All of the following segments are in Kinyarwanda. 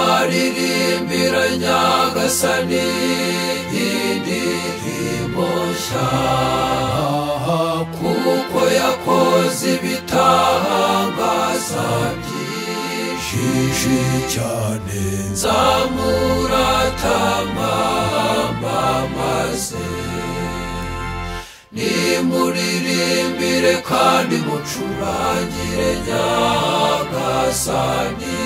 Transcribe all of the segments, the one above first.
nzaririmbira nyagasani indirimbo nshya kuko yakoze ibitangaza byinshi cyane nzamuratama maze nimuririmbire kandi mucurangire nyagasani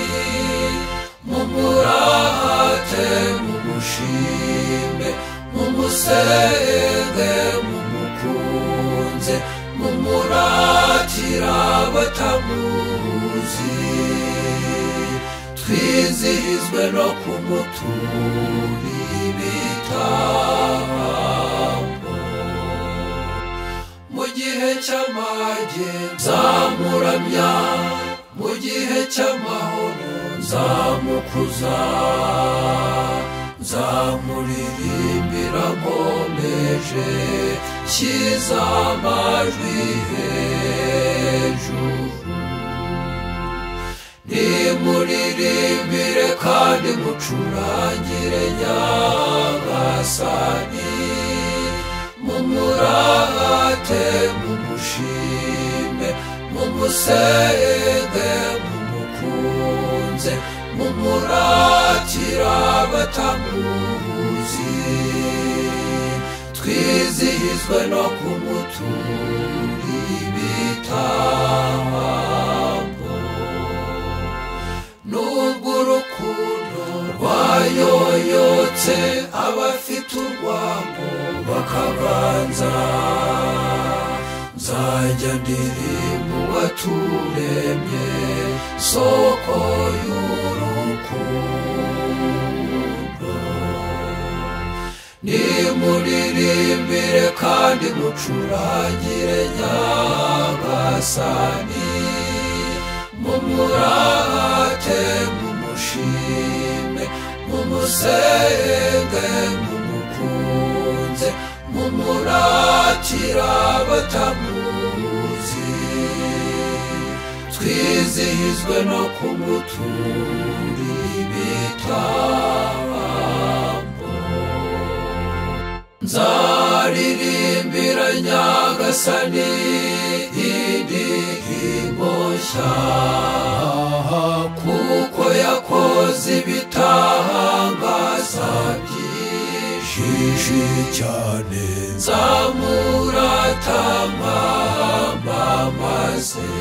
mumurate mumushimbe mumusenge mumukunze mumuratira batamuzi twizihizwe no kumutura ibitambo mu gihe cy'amage nzamuramya mu gihe cy'amahoro nzamukuza nzamuririmbira nkomeje nshyize amajwi hejuru nimuririmbire kandi mucurangire nyagasani mumurate mumushime mumusenge mumukunze mumuratira batamuzi twizihizwe no kumutura ibitambo nubwo urukundo rwayoyotse abafite urwango bakabanza nzajya ndirimba uwaturemye soko y'urukundo nimuririmbire kandi mucurangire nyagasani mumurate mumushime mumusenge mumukunze mumuratira batamuzi twizihizwe no kumutura ibitambo nzaririmbira nyagasani indirimbo nshya kuko yakoze ibitangaza byinshi cyane nzamuratama maze